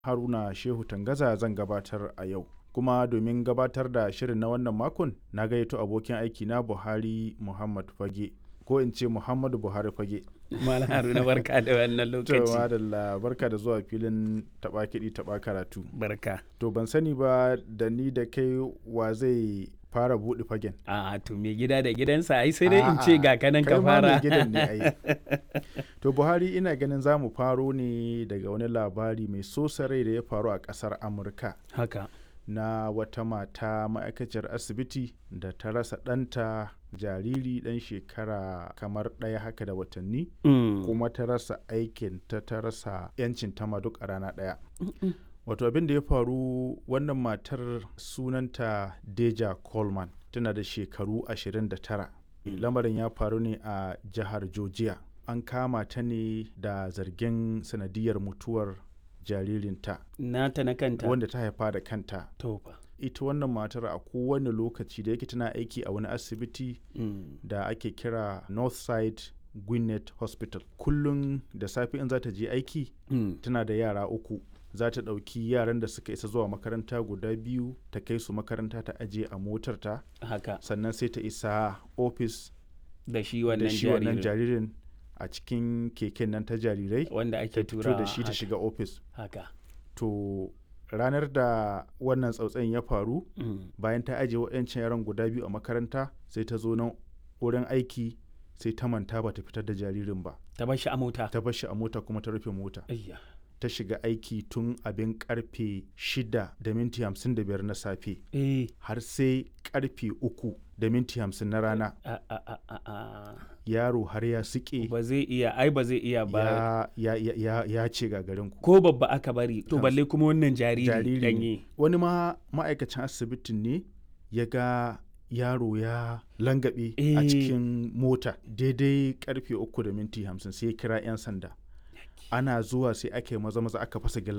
Haruna Shehu Tangaza zan gabatar a yau. Kuma domin gabatar da shirin na wannan makon na gayyato abokin aiki na Buhari Muhammad Fage ko in ce Muhammadu Buhari Fage. Malam Haruna barka da wannan To lokaci. madalla barka da zuwa filin taɓa kiɗi taɓa karatu. Barka. To ban sani ba da ni da kai wa zai fara buɗe fagen. A to me gida da gidansa ai sai dai in A'a, ce ga kanan kai ka ma mai fara. gidan ne ai. To Buhari ina ganin za mu faro ne daga wani labari mai sosa rai da ya faru a ƙasar Amurka. Haka. na wata mata ma'aikaciyar asibiti da ta rasa ɗanta jariri ɗan shekara kamar ɗaya haka da watanni Mm. kuma ta rasa aikin ta ta rasa 'yancin ta ma duk a rana ɗaya wato abin da ya faru wannan matar sunanta deja coleman tana da shekaru 29 lamarin ya faru ne a jihar georgia an kama ta ne da zargin sanadiyar mutuwar jaririnta Nata na kanta. wanda ta haifa da kanta To fa. ita wannan matar a kowane lokaci da yake tana aiki a wani asibiti Mm. da ake kira northside gwinnett hospital kullum da safe in za ta je aiki Mm. tana da yara uku za ta ɗauki yaran da suka isa zuwa makaranta guda biyu ta kai su makaranta ta aje a motarta Haka. sannan sai ta isa ofis Da shi da wannan shi wannan jaririn. jaririn a cikin keken nan ta jarirai Wanda ta ake fito tura da shi ta shiga ofis Haka. to ranar da wannan tsautsayin ya faru Mm. bayan ta ajiye waɗancan yaran guda biyu a makaranta sai ta zo nan wurin aiki sai ta manta ba ta fitar da jaririn ba Ta bar shi a mota. ta bar shi a mota kuma ta rufe mota Ayya. ta shiga aiki tun abin karfe 6 da minti 55 na safe Eh. har sai karfe 3 da minti 50 na rana A a a a a. yaro har ya sike Ba zai iya ai ba zai iya ba. ya, ya, ya, ya, ya ce gagarinku Ko babba aka bari. To Kansu. balle kuma wannan jariri jariri ne. danye. wani ma ma'aikacin asibitin ne ya ga yaro ya langabe a Eh. cikin mota daidai karfe uku da minti hamsin sai ya kira 'yan sanda ana zuwa sai aka yi maza maza aka fasa